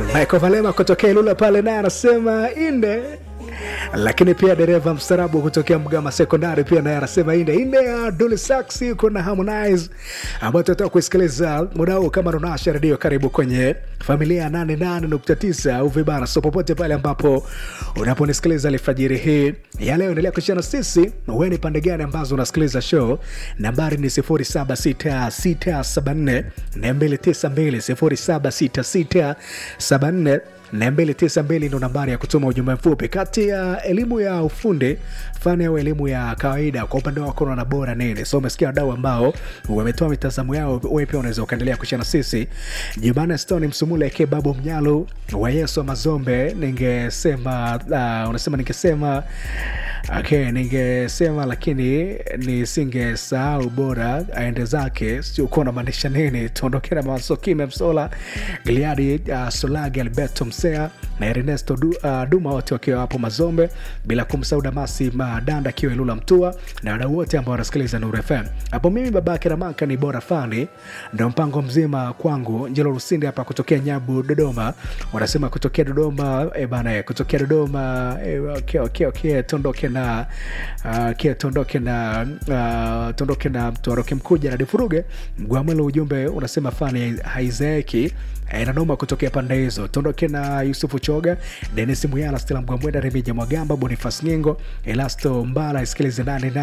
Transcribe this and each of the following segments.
Michael Valema kutokea Ilula pale naye anasema inde lakini pia dereva mstarabu kutokea Mgama Sekondari pia naye anasema inde inde ya Dully Sax yuko na Harmonize ambayo tunataka kuisikiliza muda huu. Kama unawasha redio, karibu kwenye familia ya 88.9 au vibana, so popote pale ambapo unaponisikiliza alfajiri hii ya leo, endelea kushana sisi. Wewe ni pande gani ambazo unasikiliza show? Nambari ni 076674 292 076674 na 292 ndo nambari ya kutuma ujumbe mfupi. Kati ya elimu ya ufundi fani au elimu ya kawaida, kwa upande wako unaona bora nini? So umesikia wadau ambao wametoa mitazamo yao, wewe pia unaweza ukaendelea kushana sisi. Jumanne Stone Msumule ke Babu Mnyalo wa Yesu wa Mazombe, ningesema uh, unasema ningesema Okay, ningesema lakini nisingesahau bora aende zake, sio kuwa namaanisha nini. Tuondoke na Masokime Msola, Gliadi uh, Solagi, Alberto Msea na Ernesto du, uh, Duma, wote wakiwa hapo Mazombe, bila kumsahau Damasi Madanda akiwa Ilula Mtua na wadau wote ambao wanasikiliza Nuru FM. Hapo mimi babake Ramaka ni bora fani, ndio mpango mzima kwangu. Njelo Rusindi hapa kutokea Nyabu Dodoma, wanasema kutokea Dodoma e bana, kutokea Dodoma e, okay, okay, okay, tuondoke na uh, kia tuondoke na uh, tuondoke na tuaroke mkuja na difuruge mgwamwelo. Ujumbe unasema fani haizeeki inanoma kutokea pande hizo. Tuondoke na Yusufu Choga, Denis Muyala, Stela Mgwamwenda, Remija Mwagamba, Bonifas Nyingo, Elasto Mbala. Isikilize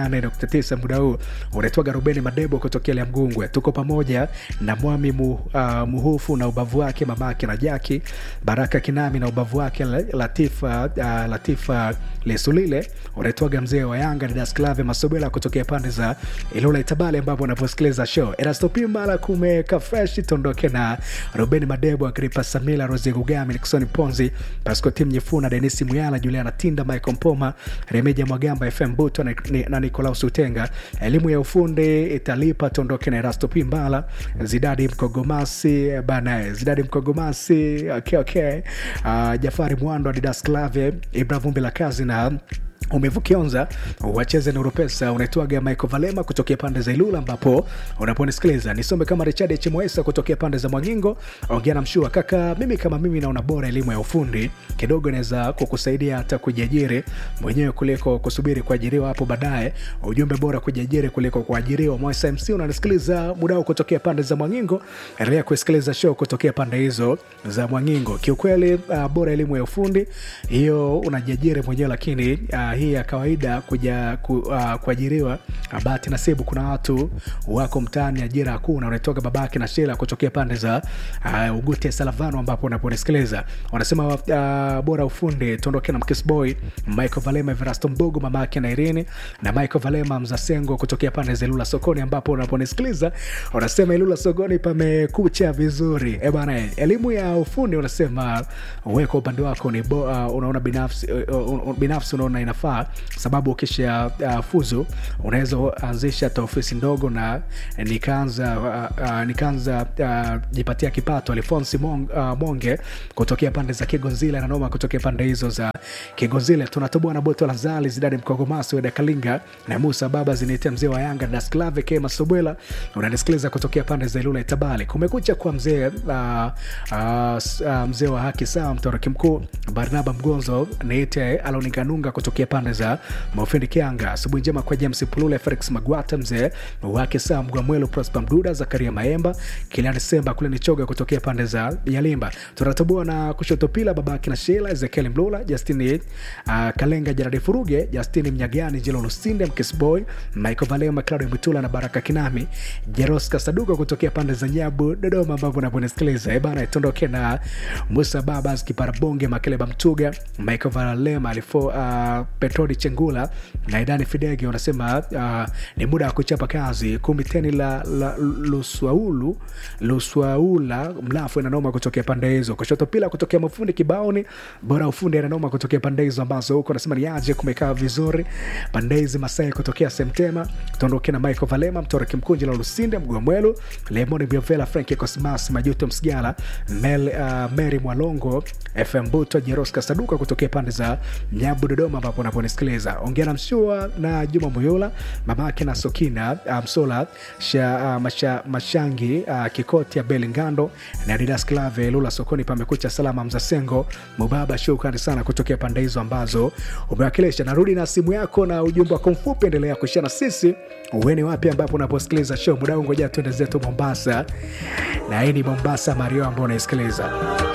88.9 muda huu unaitwaga Rubeni Madebo kutokea Lya Mgungwe. Tuko pamoja na Mwami mu, uh, Muhufu na ubavu wake, mamake na Jaki Baraka Kinami na ubavu wake, Latifa, uh, Latifa Lesulile unaitwaga mzee wa Yanga Didas Clave Masobela kutokea pande za Ilula Itabale, ambapo unaposikiliza show Erasto Pimala kumeka fresh. Tuondoke na Rubeni Madebo, Agripa Samila, Rosi Gugami, Nixon Ponzi, Pasco Tim Nyifuna, Denisi Muyala, Juliana Tinda, Michael Mpoma, Remeja Mwagamba, FM Buto na, na Nikolaus Utenga. Elimu ya ufundi italipa. Tuondoke na Erasto Pimbala, Zidadi Mkogomasi bana, Zidadi Mkogomasi, okay, okay. Uh, Jafari Mwando, Didas Clave, Ibra Vumbi la kazi na umevukionza wacheze Nuru Pesa. Unaitwaga Michael Valema kutokea pande za Ilula, ambapo unaponisikiliza nisome kama Richard Chimoesa kutokea pande za Mwangingo. Ongea na mshua kaka, mimi kama mimi naona bora elimu ya ufundi kidogo inaweza kukusaidia hata kujiajiri mwenyewe kuliko kusubiri kuajiriwa hapo baadaye. Ujumbe bora kujiajiri kuliko kuajiriwa. Moisa MC unanisikiliza mudao kutokea pande za Mwangingo, endelea kusikiliza show kutokea pande hizo za Mwangingo. Kiukweli uh, bora elimu ya ufundi hiyo unajiajiri mwenyewe, lakini uh, hii ya kawaida kuja ku, uh, kuajiriwa bahati nasibu. Kuna watu wako mtaani ajira hakuna. Unatoka babake na Shela kutokea pande za uh, Ugute Salavano, ambapo unaponisikiliza wanasema uh, bora ufundi. Tuondoke na Mkisboy Michael Valema, Verasto Mbogo, mama yake na Irene na Michael Valema Mzasengo kutokea pande za Ilula Sokoni, ambapo unaponisikiliza unasema Ilula Sokoni pamekucha vizuri. E bana, elimu ya ufundi unasema wewe kwa upande wako ni bo, uh, unaona binafsi uh, uh, binafsi unaona inafaa sababu ukisha uh, fuzu unaweza anzisha hata ofisi ndogo na nikaanza uh, uh, nikaanza uh, jipatia kipato. Alfonsi Mong, uh, Monge kutokea pande za Kigonzile na Noma kutokea pande hizo za Kigonzile. Tunatoboa na Boto la Zali Zidani Mkogomasi Weda Kalinga na Musa Baba zinitia mzee wa Yanga Dasklave Kema Sobwela. Unanisikiliza kutokea pande za Ilula Itabali. Kumekucha kwa mzee uh, uh, uh, mzee wa haki sawa mtoroki mkuu Barnaba Mgonzo niite Aloniganunga kutokea pande za Mofindi Kianga. Asubuhi njema kwa James Pulule, Felix Magwata, mzee wake saa Mgwamwelo, Prosper Mduda, Zakaria Maemba, Kiliani Semba kule ni choga kutokea pande za Yalimba. Tunatoboa na kushoto pila babake na Shela, Ezekiel Mlula, Justini uh, Kalenga, Jaradi Furuge, Justini Mnyagani, Jelo Lusinde, Mkisboy, Michael Valema, Claudio Mutula na Baraka Kinami, Jeroska Saduka kutokea pande za Nyabu, Dodoma, ambavyo unaponisikiliza. Eh bana, tuondoke na Musa Babas, Kiparabonge, Makeleba Mtuga, Michael Valema alifo uh, Petrodi Chengula na Idani Fidege wanasema uh, ni muda wa kuchapa kazi. kumi teni la, la Luswaulu Luswaula mlafu inanoma kutokea pande hizo. Kushoto pila kutokea mafundi kibaoni bora ufundi inanoma kutokea pande hizo ambazo huko nasema ni aje kumekaa vizuri pande hizi Masai kutokea Semtema. Tuondoke na Michael Valema Mtoroki Mkunji la Lusinde Mgwamwelu Lemoni Biovela Frank Cosmas Majuto Msigala Mel, uh, Mary Mwalongo FM Buto Jeroska Saduka kutokea pande za Nyabu Dodoma ambapo unaponisikiliza ongea na mshua na juma moyola mamake na sokina uh, msola sha, uh, masha, mashangi uh, kikoti ya belingando na didas clave lula sokoni pamekucha salama mzasengo mubaba shukrani sana kutokea pande hizo ambazo umewakilisha narudi na simu yako na ujumbe wako mfupi endelea kuishia na sisi uweni wapi ambapo unaposikiliza show muda huu ngoja tuende zetu mombasa na hii ni mombasa mario ambao unaisikiliza